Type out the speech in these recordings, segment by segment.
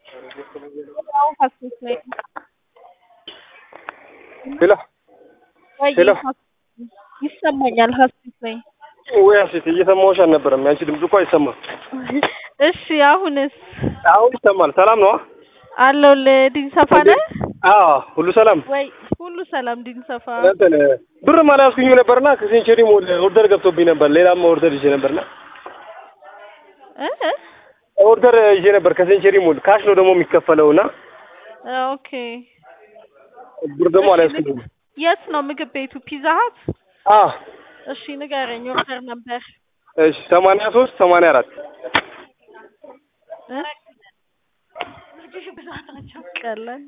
ሄሎ ወይ ሄሎ ይሰማኛል። ሀሴት ነኝ። ወይ ሀሴት እየሰማሁሽ አልነበረም። ያንቺ ድምጽ እኮ አይሰማም። እሺ አሁንስ አሁን ይሰማል። ሰላም ነው? አለሁልህ። ዲንሰፋ ነህ አዎ ሁሉ ሰላም። ወይ? ሁሉ ሰላም ዲንሰፋ። እንትን ብርም አልያዝኩኝም ነበርና ከሴንቸሪ ሞል ኦርደር ገብቶብኝ ነበር። ሌላም ኦርደር ይዤ ነበርና እ እ ኦርደር ይዤ ነበር ከሴንቸሪ ሞል ካሽ ነው ደግሞ የሚከፈለውና ኦኬ። ብር ደግሞ አልያዝኩኝም። የት ነው ምግብ ቤቱ? ፒዛ ሀት? አ እሺ ንገረኝ። ኦርደር ነበር እሺ 83 84 እ ቀላል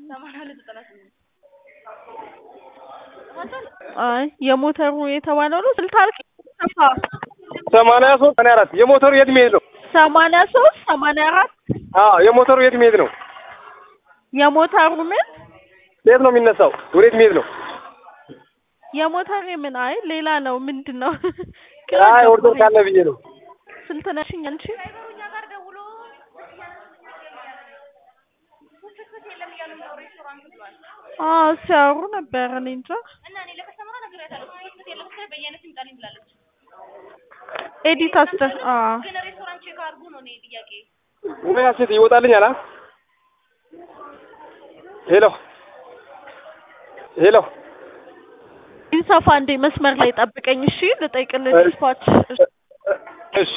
አይ የሞተሩ የተባለው ነው ስልታልክ ሰፋ 83 84 የሞተሩ የት መሄድ ነው? ሰማንያ ሶስት ሰማንያ አራት አዎ የሞተሩ የት መሄድ ነው? የሞተሩ ምን የት ነው የሚነሳው? ወዴት መሄድ ነው? የሞተር ምን አይ ሌላ ነው ምንድን ነው አይ ኦርደር ካለ ብዬ ነው። ስንት ነሽኝ አንቺ አዎ ሲያወሩ ነበር እኔ እንጃ ኤዲት አስተ አዎ ወይ ሀሴት ይወጣልኛል? አ ሄሎ ሄሎ ኢንሳፋ እንዴ መስመር ላይ ጠብቀኝ እሺ ልጠይቅልህ እሺ። ዲስፓች እሺ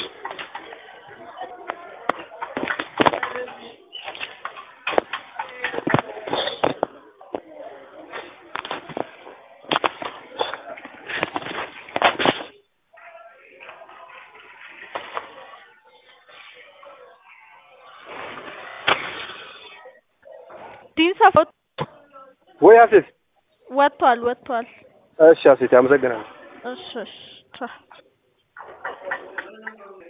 ዲንሳፋ ወይ ሀሴት ወጥቷል ወጥቷል እሺ ሀሴት አመሰግናለሁ። እሺ እሺ ቻው